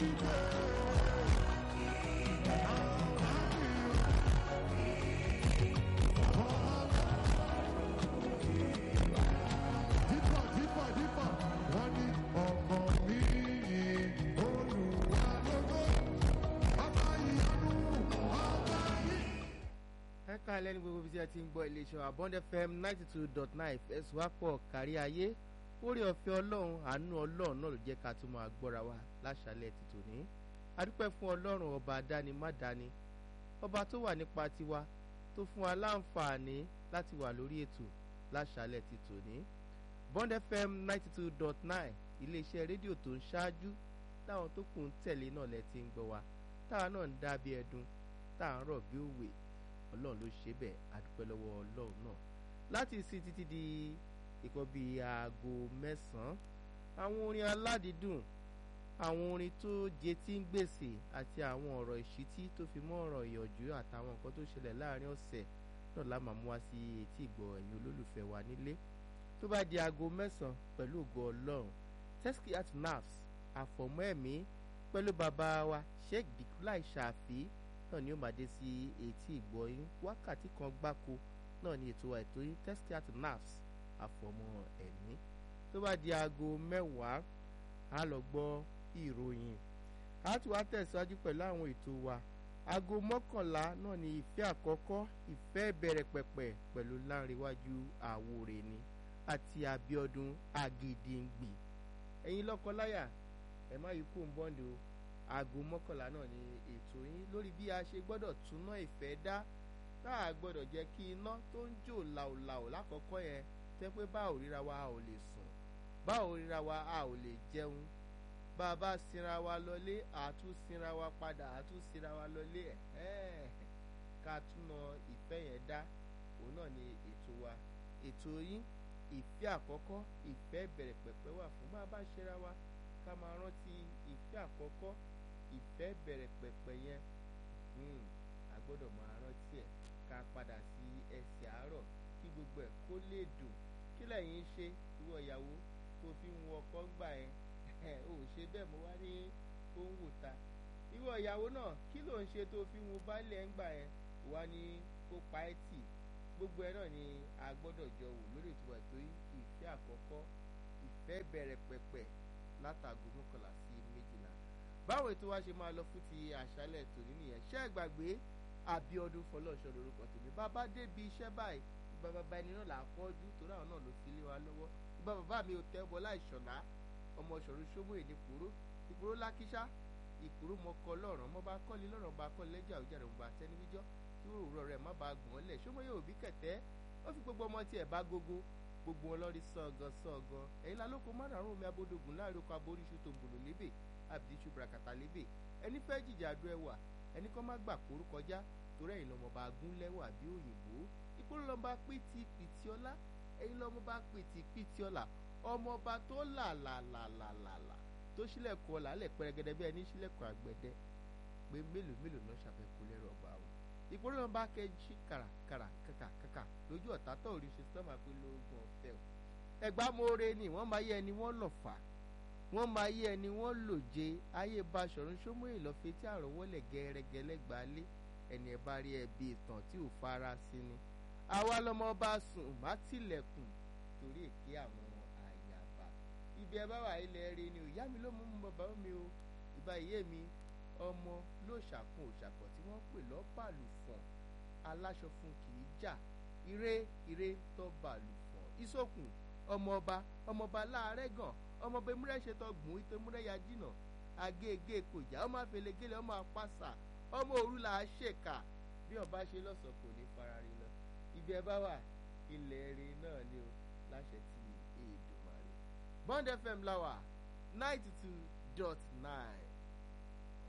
Dípọ̀ dípọ̀ dípọ̀ wọ́n ní ọmọ mi yìí olùwà lógo ọba ìyanu ọba yìí. ẹ ká lẹ́nu gbogbo bí a ti ń gbọ́ iléeṣẹ́ Abond FM ninety two dot nine ẹ̀sùn wápọ̀ kárí ayé orí ọ̀fẹ́ ọlọ́run àánú ọlọ́run náà ló jẹ́ ká tún máa gbọ́ra wa láṣálẹ̀ ti tòní adúpẹ́ fún ọlọ́run ọba dáni má dáni ọba tó wà nípa tiwa tó fún wa láǹfààní láti wà lórí ètò láṣálẹ̀ ti tòní Bond FM ninety two dot nine iléeṣẹ́ rédíò tó ń ṣáájú táwọn tó kù ń tẹ̀lé náà lẹ ti ń gbọ́ wa táwa náà ń dá bí ẹdun tá à ń rọ̀ bí òwe ọlọ́run ló ṣe bẹ́ẹ̀ adúpẹ́ lọ́wọ́ ọlọ́run náà láti sí títí di ìkọ́ bíi aago mẹ́sàn-án àwọn orin aládìídùn àwọn orin tó jẹ tí ń gbèsè àti àwọn ọ̀rọ̀ ìṣítí tó fi mọ́ ọ̀rọ̀ ìyànjú àtàwọn nǹkan tó ṣẹlẹ̀ láàrin ọ̀sẹ̀ náà la máa mú wá sí etí ìgbọ́ ẹ̀yin olólùfẹ́ wa nílé tó bá di aago mẹ́sàn-án pẹ̀lú ògo ọlọ́run Teskiat Nafs àfọ̀mọ́ ẹ̀mí pẹ̀lú bàbá wa Sheikh Dikulai Ṣàfi náà ni ó máa dé sí etí ìgbọ́ yín wákàtí kan gbáko náà ni ètò ètò yín Teskiat Nafs àfọ̀mọ́ ẹ̀mí tó bá di aago mẹ́wàá á lọ gbọ́ ìròyìn á tún wá tẹ̀síwájú pẹ̀lú àwọn ètò wa aago mọ́kànlá náà ni ìfẹ́ àkọ́kọ́ ìfẹ́ ìbẹ̀rẹ̀ pẹ̀pẹ̀ pẹ̀lú láńrewájú àwòrè ni àti Abíọ́dún Agídìngbì ẹ̀yin lọ́kọláya ẹ má yí kó ń bọ́ǹdì o aago mọ́kànlá náà ni ètò yín lórí bí a ṣe gbọ́dọ̀ túná ìfẹ́ dá tá a gbọ́dọ̀ jẹ́ kí iná tó ń jò làòlàò lákọ̀ọ́kọ́ yẹn tẹ́ pé bá ò ríra wa a ò lè sùn bá ò ríra wa a ò lè jẹun bá a bá sinra wa lọlé àtún sinra wa padà àtún sinra wa lọlé ẹ̀ ká túná ìfẹ́ yẹn dá òun náà ni ètò wa ètò yín ìfẹ́ àkọ́kọ́ ìfẹ́ bẹ̀rẹ̀ pẹ̀pẹ̀ wà fún bá a bá ṣera wa ká máa rántí ìfẹ́ àkọ́kọ́ ìfẹ́ bẹ̀rẹ̀ pẹ̀pẹ̀ yẹn a gbọ́dọ̀ máa rántí ẹ̀ ká padà sí ẹsẹ̀ àárọ̀ kí gbogbo ẹ̀ kó lè dùn kí lẹ́yìn ṣe ìwọ ìyàwó tó fi ń wọ ọkọ gbà yẹn ò ṣe bẹ́ẹ̀ mo wá ní ó ń wò ta ìwọ ìyàwó náà kí ló ń ṣe tó fi ń wo baálé ẹ̀ ń gbà yẹn wá ní kó pa ẹ́ tì gbogbo ẹ̀ náà ni a gbọ́dọ̀ jọ wò lórí ìtura ètò ìfẹ́ àkọ́kọ́ ìfẹ́ bẹ̀rẹ̀ pẹ̀pẹ̀ látàgò mọ́kànlá sí méjìlá báwo ètò wa ṣe máa lọ fún ti àṣálẹ̀ tòní nìyẹn ṣé ẹ gbàgbé Abíọ́dún Fọlọ́ṣọ́ lórúkọ tèmi bàbá débi iṣẹ́ báyìí ìbá bàbá ẹni náà là á kọ́jú torí àwọn náà ló fi lé wa lọ́wọ́ ìbá bàbá mi ò tẹ́ bọ́lá ìṣọ̀lá ọmọ ṣọ̀run ṣómú èdè kúrò ìkúrò lákíṣá ìkúrò mọ́kọ lọ́rùn ọmọ bá kọ́lé lọ́rùn bá kọ́lé lẹ́jà òjàrè òun bá tẹ́ni wíjọ́ tí òwúrọ̀ rẹ̀ má bàa gbọ̀n lẹ̀ ṣómọ yóò bí kẹ̀tẹ́ ó fi gbogbo ọmọ tiẹ̀ bá gógó gbogbo wọn lọ́rí sọ̀gàn sọ̀gàn ẹ̀yin lálóko márùn-ún omi abódògùn láàrin oko aboríṣu tó ń bòlò lébè abidjan brakata lébè ẹni fẹ́ jìjà àdó ẹwà ẹni kọ́ má gbà kóró kọjá torí ẹ̀yin lọ́mọ bá gún lẹ́wà bí òyìnbó ìkúrò lọ́mọ bá pìtì pìtì ọlá ẹ̀yin lọ́mọ bá pìtì pìtì ọlá ọmọọba tó là là là là là là tó sílẹ̀kùn ọ̀là lẹ̀ pẹrẹgẹdẹ bí ẹni sílẹ̀kùn àgbẹ̀dẹ pé mélòó mélòó náà ṣàfẹ́kù lẹ́rọ ọgbà wọn ìkúrò lọ́mọ bá kẹ́jí kàràkàrà kàkàkàkà lójú ọ̀tá tó rí ṣe sọ́mà pé lóògùn ọ̀fẹ́ o ẹgbà moore ni wọ́n máa yẹ ẹni wọ́n lọ fà wọ́n máa yẹ ẹni wọ́n lò jẹ ayé Baṣọ̀run Ṣómóyè lọ́fẹ́ tí àròwọ́lẹ̀ gẹ́rẹ́gẹ́ lẹ́gbàálé ẹni ẹ bá rí ẹbí ìtàn tí ò fara sí ni àwa lọmọ bá sùn má tilẹ̀kùn torí èké àwọn àyàbá ibi ẹ bá wà ilẹ̀ rí ni ìyá mi ló mú mú bàbá mi o ìbá ìyé mi ọmọ ló ṣàkun òṣàkọ tí wọ́n pè lọ́pàlù fọ̀n aláṣọ fún kì í jà ire ire tó bàlù fọ̀n ìsòkùn ọmọọba ọmọọba láàárẹ̀ gàn ọmọọba emúrẹ́ ṣetán gbùn ìtọ́ emúrẹ́ ya jìnà agége kò jà ọmọ àfẹlẹgẹlẹ ọmọ àpàṣà ọmọ òru là á ṣèkà bí ọba ṣe lọ́sàn kò ní farari lọ ibi ẹ bá wà ilẹ̀ rí náà ni o láṣẹ ti Èdùmàrè Bond FM láwà ninety two dot nine.